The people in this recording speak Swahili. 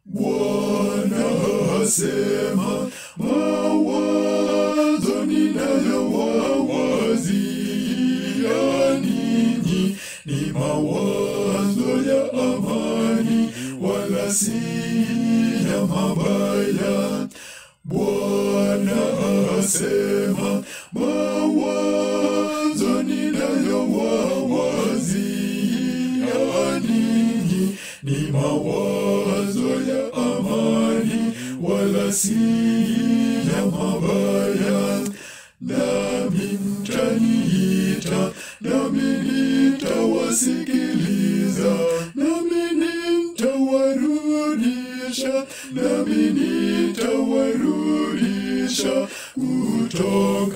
Bwana asema, mawazo ninayowawazia ninyi ni mawazo ya amani, wala si ya mabaya. Bwana asema, mawazo ninayowawazia ninyi ni mawazo ya amani, wala si ya mabaya. Nami mtaniita, nami nitawasikiliza, nami nitawarudisha, nami nitawarudisha kutoka